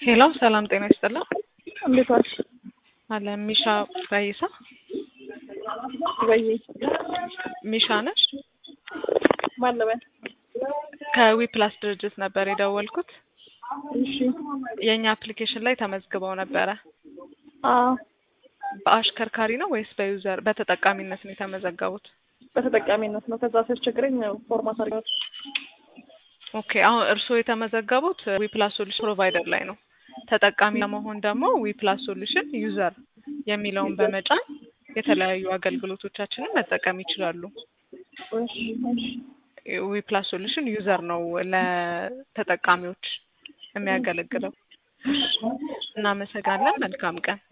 ሄሎ ሰላም ጤና ይስጥልኝ። እንዴት ዋልሽ? አለ ሚሻ ባይሳ ወይ ሚሻ ነሽ? ማለበን ከዊ ፕላስ ድርጅት ነበር የደወልኩት። እሺ የእኛ አፕሊኬሽን ላይ ተመዝግበው ነበረ። አዎ በአሽከርካሪ ነው ወይስ በዩዘር በተጠቃሚነት ነው የተመዘገቡት? በተጠቃሚነት ነው። ከዛ ሲያስቸግረኝ ፎርማት አድርገው ኦኬ አሁን እርስዎ የተመዘገቡት ዊ ፕላስ ሶሉሽን ፕሮቫይደር ላይ ነው። ተጠቃሚ ለመሆን ደግሞ ዊ ፕላስ ሶሉሽን ዩዘር የሚለውን በመጫን የተለያዩ አገልግሎቶቻችንን መጠቀም ይችላሉ። እሺ እሺ ዊ ፕላስ ሶሉሽን ዩዘር ነው ለተጠቃሚዎች የሚያገለግለው። እናመሰግናለን። መልካም ቀን።